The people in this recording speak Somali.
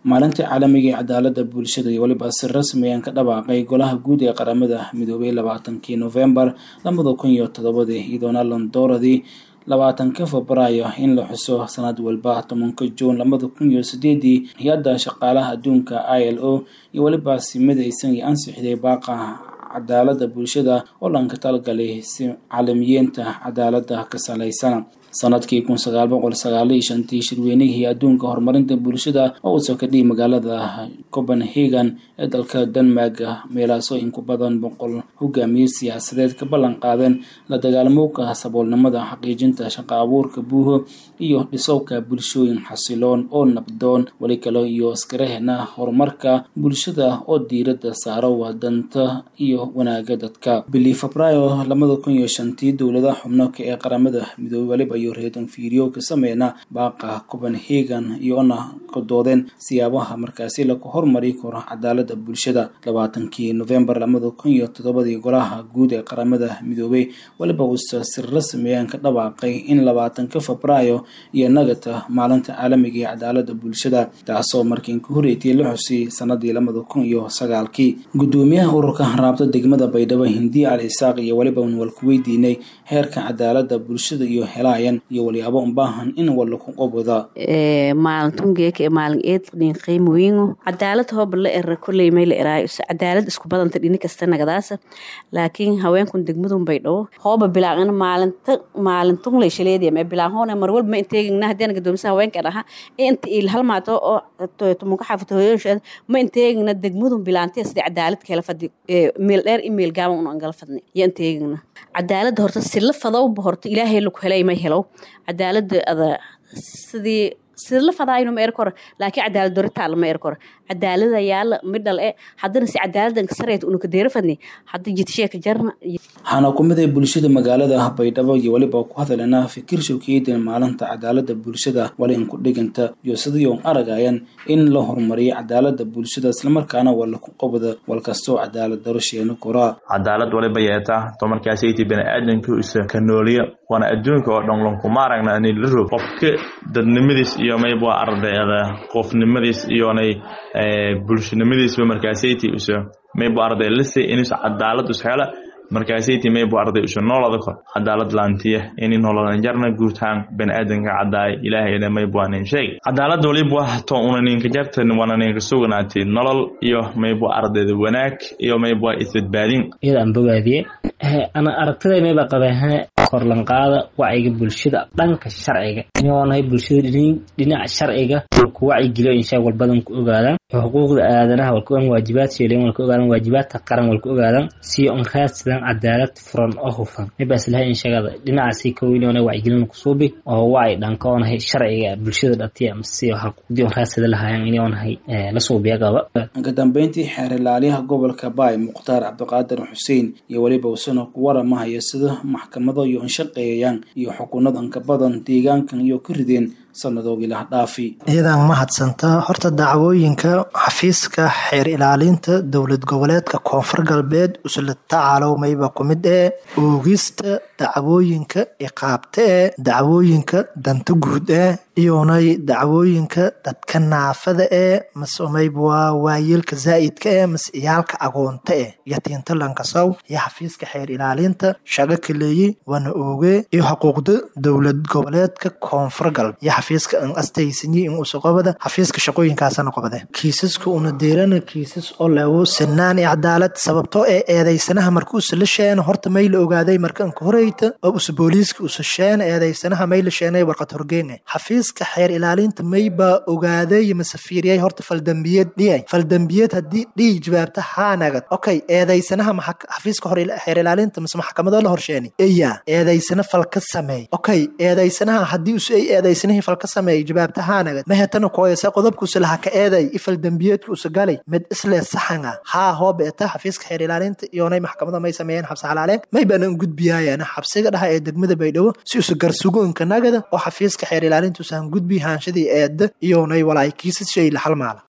maalintii caalamiga ee cadaaladda bulshada iyo weliba si rasmi aan ka dhawaaqay golaha guud ee qaramada midoobay labaatankii novembar labada kun iyo todobadii iyadoona londooradii labaatanka febraayo in la xuso sanad walba tobanka juun labada kun iyo sideedii hay-adda shaqaalaha adduunka i l o iyo weliba simadaysan iyo ansixday baaqa cadaaladda bulshada oo dhanka talgalay si caalamiyiinta cadaaladda ka salaysan sanadkii kun sagaal boqol sagaal iyo shantii shirweynihii adduunka horumarinta bulshada oo uu soo kadhiyay magaalada copenhagen ee dalka denmark meelaasoo in ku badan boqol hogaamiye siyaasadeed ka ballan qaadeen la dagaalamowka saboolnimada xaqiijinta shaqa abuurka buuho iyo dhisowka bulshooyin xasiloon oo nabdoon weli kale iyo iskarahena horumarka bulshada oo diiradda saaro wadanta iyo wanaaga dadka bilii febraayo labada kun iyo shantii dowladaha xubnoka ee qaramada midoobey waliba iyo reedan fiiriyo ka sameyna baaqa copenhagen iyoona ka doodeen siyaabaha markaasi lagu hormari karo cadaaladda bulshada labaatankii novembar labada kun iyo toddobadii golaha guud ee qaramada midoobey waliba uusa si rasmiyan ka dhawaaqay in labaatanka febraayo iyo nagata maalinta caalamiga ee cadaaladda bulshada taasoo markiin ka horeeytay la xusay sanadii labada kun iyo sagaalkii gudoomiyaha ururka raabta degmada baydhabo hindiya al isaaq iyo waliba wal ku weydiinay heerka cadaaladda bulshada iyo helaayan iyo walyaabo ubaahan in walaku qobada maalintungeeka maalin eednin qiimoyingu cadaalad hooba la era koley may la eraayo cadaalad isku badanta dhini kasta nagadaasa laakiin haweenkun degmadun baydhabo hooba bilaaqana maalinta maalintun lay shaleediya mee bilaan hoona mar walba ma inteegina haddiana gadoomisa haweenkan aha inta il halmaato oo tumunka xaafito hooyoonsheed ma inteegina degmadun bilaantiya sidii cadaalad kala fadhi meel dheer in meel gaaban un angala fadni iyo inteegina cadaaladda horta sila fadowba horta ilaahay laku helay may helow cadaaladda ada sidii sila fadaayno ma er koro laakiin cadaalad doritaala ma er koro cadaalada yaala midhal e haddana si cadaaladdan ka sareet una ka deera fadni hadda jidshee ka jarna waxaana ku mid ay bulshada magaalada baydhabo iyo weliba ku hadalena fikir showkeedan maalinta cadaaladda bulshada wali in ku dhiganta iyo sidii un aragayan in la horumariyo cadaaladda bulshada islamarkaana wala ku qabada wal kastoo cadaalad daro sheeno koraa cadaalad waliba yeetaa tomarkaasaytii bani-aadanka isa ka nooliya waana adduunka oo dhan lankuma aragna ani la rog qofka dadnimadiis iyo mayb waa ardayda qofnimadiis iyonay bulshanimadiisba markaasaytii isa maybu arday lise inuusa cadaalad is hela markaasayti maybu arday isu noolada kor cadaalad laantiya ini nololan jarna guutaan bani-aadanka cadaay ilaahayna maybu anin sheegay cadaalad waliba wato una ninka jartan wana ninka suganaatay nolol iyo maybu ardayda wanaag iyo maybu isbadbaadin iyada aan bogaadiye ana aragtiday mayba qabaaha korlanqaada wacyiga bulshada dhanka sharciga inoonahay bulshada dhinaca sharciga ku wacyigeliyo insha walbadan ku ogaadaan xuquuqda aadanaha walka ogaan waajibaad sheelen walka ogaadaan waajibaadka qaran walka ogaadaan si on raadsadaan cadaalad furan oo hufan maybas lahay inshagada dhinacaasi kaweynoona wacyigelin kusuubi oo wacyi dhanka oonahay sharciga bulshada dhatiya si xaquuqdii on raadsada lahaayaan inoonahay la suubiya qaba ka dambeyntii xeer ilaaliyaha gobolka baay mukhtaar cabdiqaadir xuseen iyo weliba usana ku waramahaya sida maxkamado iyo inshaqeeyayaan iyo xukunad anka badan deegaankan iyo ka rideen sanadoogii lah dhaafi iyadaan mahadsanta horta dacwooyinka xafiiska xeer ilaalinta dowlad goboleedka koonfur galbeed usla tacaalowmayba ku mid ee oogista dacwooyinka iqaabta ee dacwooyinka danta guud ee iyonay dacwooyinka dadka naafada ee mase mayb waa waayeelka zaa'idka ee mase iyaalka agoonta eh yatiinta lankasow iyo xafiiska xeer ilaalinta shago kaleeyi wana ooge iyo xuquuqda dowlad goboleedka koonfur galbeed xafiiska an astaysanyi in usa qobada xafiiska shaqooyinkaasana qobade kiisaska una deerana kiisas oo leego sinaan iyo cadaalad sababtoo ee eedaysanaha marka usa la sheena horta may la ogaaday marka anka horeyta oo usa booliiska usa sheena eedaysanaha may la sheenay warqad horgeene xafiiska xeer ilaalinta may baa ogaaday mase fiiriyay horta faldambiyad dhiyay faldambiyad haddii dhihi jawaabta haanagad okay eedaysanaha xafiiska xeer ilaalinta mase maxkamadoo la horsheeni eya eedaysana fal ka sameey okay eedaysanaha haddii usa ay eedaysanihii fal ka sameeyay jawaabtahaanagad mahetana kooyase qodobkuusa laha ka eeday ifal dembiyeedka usa galay mid islee saxanga haa hooba eta xafiiska xeer ilaalinta iyoonay maxkamada may sameeyeen xabsi xalaaleen may baana un gudbiyaayana xabsiga dhaha ee degmada baydhabo si usa garsugoonka nagada oo xafiiska xeer ilaalinta usa han gudbi haanshadii eeda iyoonay walaay kiisas shay la halmaala